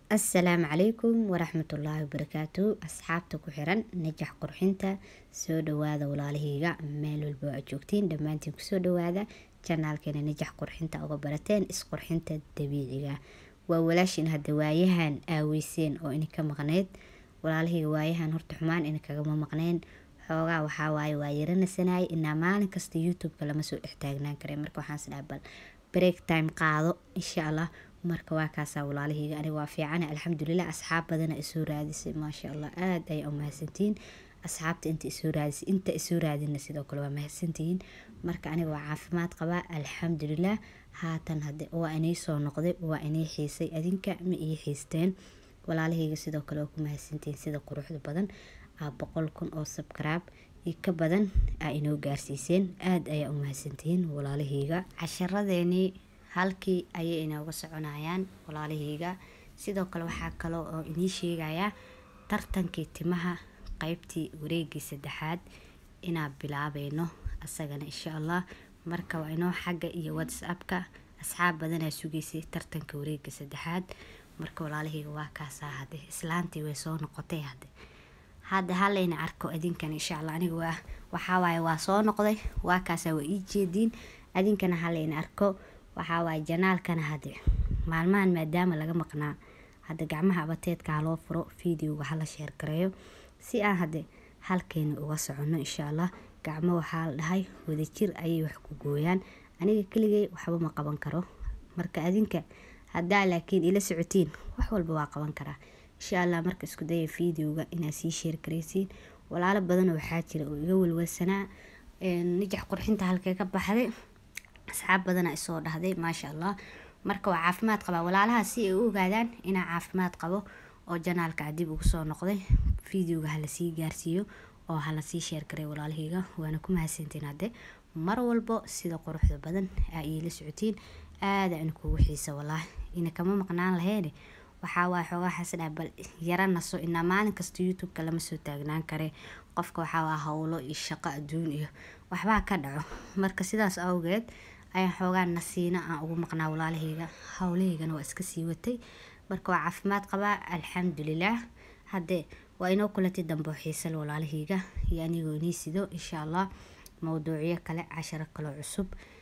assalaamu calaykum waraxmatullaahi wabarakaatu asxaabta ku xiran najax qurxinta soo dhawaada walaalahayga meel walba oo aad joogtiin dhammaantiin kusoo dhawaada janaalkeena najax qurxinta uga barateen isqurxinta dabiiciga waa walaashin hadda waayahan aaweyseen oo ininka maqneyd walaalahayga waayahan horta xumaan ininkagama maqneen xoogaa waxaa waaye waa yaranasanaay inaa maalin kasta youtube-ka lama soo dhex taagnaan kare marka waxaan isdhaha bal break time qaado insha allah marka waa kaasaa walaalahayga aniga waa fiicana alxamdulilah asxaab badana isoo raadisay maasha allah aada ayaa u mahadsantihiin asxaabta inta isoo raadisay inta isoo raadina sidoo kale waa mahadsantihiin marka aniga waa caafimaad qabaa alxamdulilah haatan hade waa inay soo noqday waa inay xiisay adinka ma ii xiisteen walaalahayga sidoo kale waa ku mahadsantihiin sida quruxda badan aa boqol kun oo sabkaraab iyo ka badan aa inoo gaarsiiseen aada ayaa u mahadsantihiin walaalahayga casharadeenii halkii ayay inooga soconayaan walaalahayga sidoo kale waxaa kaloo oo inii sheegayaa tartankii timaha qeybtii wareegii saddexaad inaan bilaabayno asagana insha allah marka waa inoo xagga iyo whatsappka asxaab badanaa sugaysay tartanka wareega saddexaad marka walaalahayga waa kaasaa hade islaantii way soo noqotay hade hadda halayna arko adinkan insha allah aniga waa waxawaaye waa soo noqday waa kaasaa waa ii jeediin adinkana halayna arko waxaa waaye janaalkana hade maalmahan maadaama laga maqnaa hadda gacmaha abateedka haloo furo videoga hala sheer gareeyo si aan hade halkeena uga soconno insha allah gacmo waxaa la dhahay wadajir ayay wax ku gooyaan aniga keligay waxba ma qaban karo marka adinka haddaa laakiin ila socotiin wax walba waa qaban karaa insha allah marka isku daya videoga inaad sii sheer garaysiin walaalo badan waxaa jira oo iga walwalsanaa najax qurxinta halkee ka baxday asxaab badana isoo dhahday maasha allah marka waa caafimaad qabaa walaalaha si ay u ogaadaan inaa caafimaad qabo oo janaalka dib ugu soo noqday videoga hala sii gaarsiiyo oo hala sii sheer garay walaalahayga waana ku mahadsantiin hadde mar walbo sida quruxda badan aa iila socotiin aada in kugu xiisa walaahi ina kama maqnaan laheene waxaa waay xoogaa xasadhaa bal yara naso inaa maalin kasta youtube-ka lama soo taagnaan kare qofka waxaa waa howlo iyo shaqo adduun iyo waxbaa ka dhaco marka sidaas awgeed ayaan xoogaa nasiino aan ugu maqnaa walaalahayga howlahaygana waa iska sii watay marka waa caafimaad qabaa alxamdulilaah haddee waa inoo kulatay dambe xiisal walaalahayga iyo anigoo inii sido insha allah mowduucyo kale casharo kaloo cusub